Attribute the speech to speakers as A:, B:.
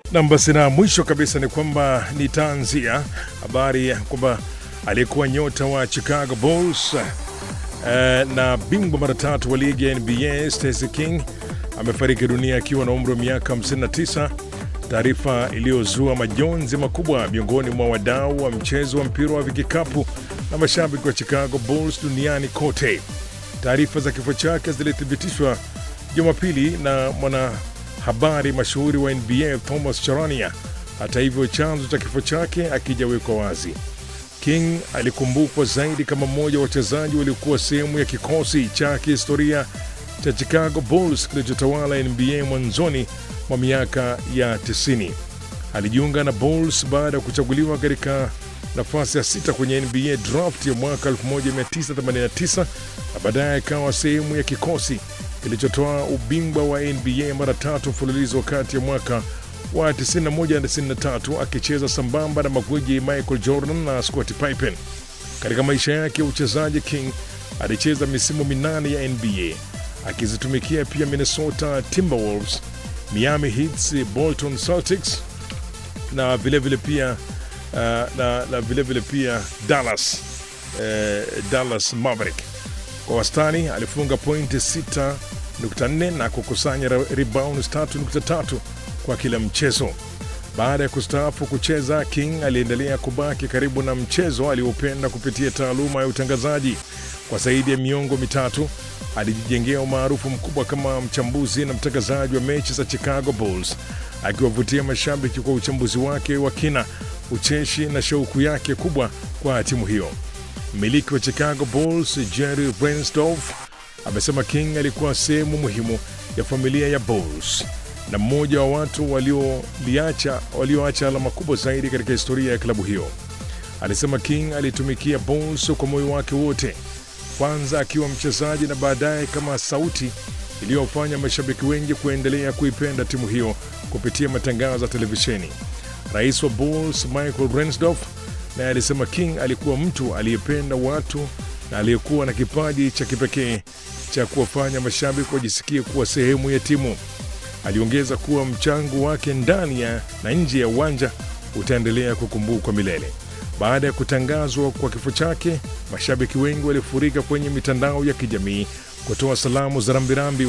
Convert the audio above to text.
A: Nam, basi na mwisho kabisa ni kwamba nitaanzia habari ya kwamba aliyekuwa nyota wa Chicago Bulls eh, na bingwa mara tatu wa ligi ya NBA Stacey King amefariki dunia akiwa na umri wa miaka 59, taarifa iliyozua majonzi makubwa miongoni mwa wadau wa mchezo wa mpira wa vikapu na mashabiki wa Chicago Bulls duniani kote. Taarifa za kifo chake zilithibitishwa Jumapili na mwanahabari mashuhuri wa NBA Thomas Charania. Hata hivyo, chanzo cha kifo chake akijawekwa wazi. King alikumbukwa zaidi kama mmoja wa wachezaji waliokuwa sehemu ya kikosi cha kihistoria cha Chicago Bulls kilichotawala NBA mwanzoni mwa miaka ya 90. Alijiunga na Bulls baada ya kuchaguliwa katika nafasi ya sita kwenye NBA draft ya mwaka 1989 na baadaye akawa sehemu ya kikosi kilichotoa ubingwa wa NBA mara tatu mfululizo kati ya mwaka wa 91 na 93 akicheza sambamba na magwiji Michael Jordan na Scottie Pippen. Katika maisha yake ya uchezaji, King alicheza misimu minane ya NBA akizitumikia pia Minnesota Timberwolves, Miami Heat, Bolton Celtics na vilevile vile pia uh, na, na vilevile vile pia Dallas, eh, Dallas Maverick. Kwa wastani alifunga pointi 6.4 na kukusanya rebounds 3.3 kwa kila mchezo. Baada ya kustaafu kucheza, King aliendelea kubaki karibu na mchezo aliopenda kupitia taaluma ya utangazaji. Kwa zaidi ya miongo mitatu alijijengea umaarufu mkubwa kama mchambuzi na mtangazaji wa mechi za Chicago Bulls, akiwavutia mashabiki kwa uchambuzi wake wa kina, ucheshi na shauku yake kubwa kwa timu hiyo. Mmiliki wa Chicago Bulls Jerry Reinsdorf amesema King alikuwa sehemu muhimu ya familia ya Bulls na mmoja wa watu walioacha walio alama kubwa zaidi katika historia ya klabu hiyo. Alisema King alitumikia Bulls kwa moyo wake wote, kwanza akiwa mchezaji na baadaye kama sauti iliyofanya mashabiki wengi kuendelea kuipenda timu hiyo kupitia matangazo ya televisheni. Rais wa Bulls Michael Reinsdorf naye alisema King alikuwa mtu aliyependa watu na aliyekuwa na kipaji cha kipekee cha kuwafanya mashabiki wajisikie kuwa sehemu ya timu. Aliongeza kuwa mchango wake ndani ya na nje ya uwanja utaendelea kukumbukwa milele. Baada ya kutangazwa kwa kifo chake, mashabiki wengi walifurika kwenye mitandao ya kijamii kutoa salamu za rambirambi